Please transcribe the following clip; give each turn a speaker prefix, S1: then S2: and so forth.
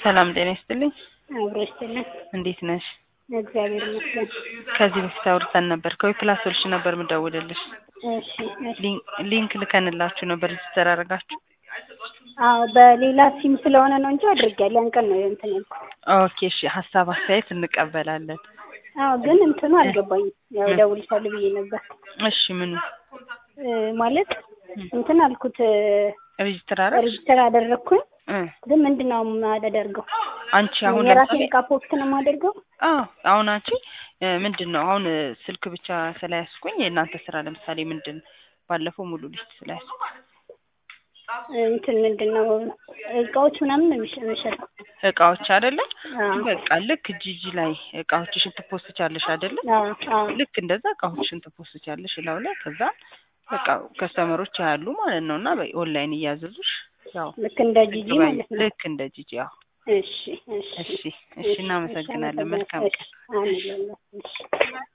S1: ሰላም ጤና ይስጥልኝ።
S2: አብሮ ይስጥልን።
S1: እንዴት ነሽ?
S2: እግዚአብሔር ይመስገን።
S1: ከዚህ በፊት አውርተን ነበር። ከዊፕላስ ሶሉሽን ነበር የምደውልልሽ።
S2: እሺ እሺ።
S1: ሊን- ሊንክ ልከንላችሁ ነበር ሬጅስተር አደረጋችሁ?
S2: አዎ በሌላ ሲም ስለሆነ ነው እንጂ አድርጌያለሁ። ያን ቀን ነው እንትን ያልኩት።
S1: ኦኬ እሺ። ሀሳብ አስተያየት እንቀበላለን።
S2: አዎ ግን እንትኑ አልገባኝም። ያው
S1: ምን?
S2: እደውልልሻለሁ ብዬ ነበር
S1: እሺ ምኑ
S2: እ ማለት እንትን አልኩት
S1: ሬጅስተር አደረግሽ?
S2: ሬጅስተር አደረግኩኝ።
S1: እ
S2: ግን ምንድን ነው የማደርገው?
S1: አንቺ አሁን
S2: የራሴን
S1: ለምሳሌ
S2: እቃ ፖስት ነው የማደርገው?
S1: አዎ አሁን አንቺ እ ምንድን ነው አሁን እ ስልክ ብቻ ስለያዝኩኝ የእናንተ ስራ ለምሳሌ ምንድን ባለፈው ሙሉ ሊስት ስለያዝኩ
S2: እንትን ምንድን ነው እቃዎች ምናምን ነው የሚሸ- የሚሸጠው?
S1: እቃዎች አይደለም
S2: አዎ
S1: በቃ ልክ ጂጂ ላይ እቃዎችሽን ትፖስቻለሽ አይደለም
S2: አዎ አዎ
S1: ልክ እንደዛ እቃዎችሽን ትፖስቻለሽ እላው ላይ ከዛ በቃ ከስተመሮች ያሉ ማለት ነው እና ኦንላይን እያዘዙሽ ያው
S2: ልክ እንደ ጂጂ ማለት ነው።
S1: ልክ እንደ ጂጂ ያው
S2: እሺ እሺ
S1: እሺ እሺ እናመሰግናለን መልካም ቀን
S2: እሺ አሜን። እሺ